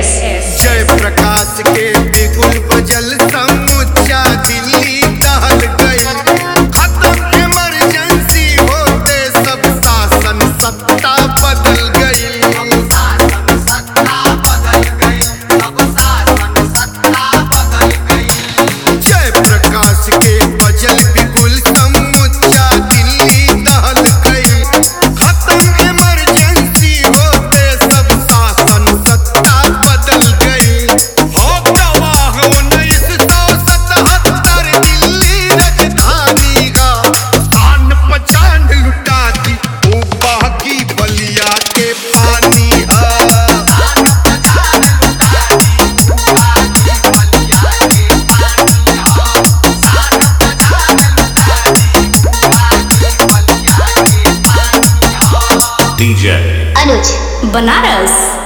S जय प्रकाश के बिगुल बजल समुच्चा दिल्ली दहल गई खत्म इमरजेंसी होते सब शासन सत्ता बदल गई जय प्रकाश के बजल बिगुल समुच्चा दिल्ली दहल गई खत्म इमरजेंसी होते सब शासन सत्ता बदल गई हो गवाह उन्नीस सौ सतहत्तर दिल्ली राजधानी का स्थान पहचान लुटा दी वो बाकी बलिया के पानी है DJ अनुज बनारस